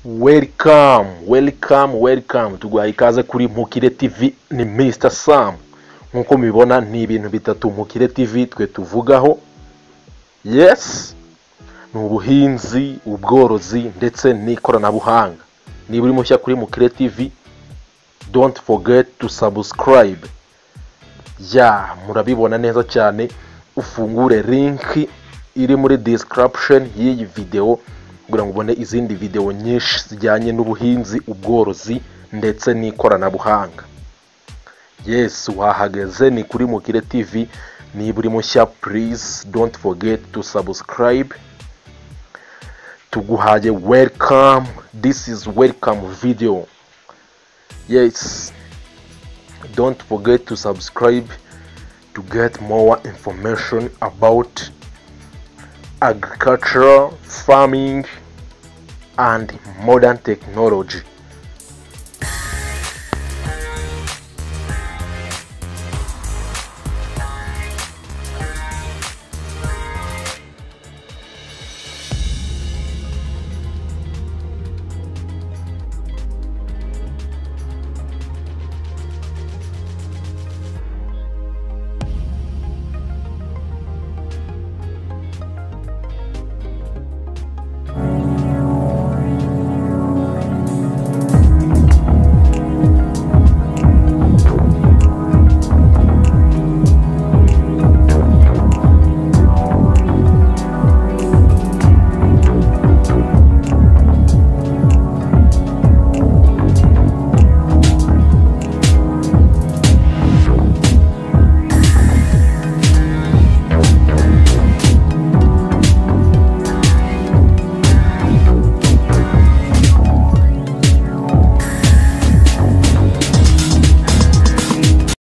welcome welcome welcome tuguhaye ikaze kuri mukire tv ni mr sam nk'uko mubibona ni ibintu bitatu mukire tv twe tuvugaho yes ni ubuhinzi ubworozi ndetse n'ikoranabuhanga niba uri mushya kuri mukire tv don't forget to subscribe ya murabibona neza cyane ufungure linki iri muri description y'iyi videwo kugira ngo ubone izindi videwo nyinshi zijyanye n'ubuhinzi ubworozi ndetse n'ikoranabuhanga yes wahageze ni kuri mukire tv niba uri mushya please don't forget to subscribe tuguhaye welcome this is welcome video yes don't forget to subscribe to get more information about agriculture farming and modern technology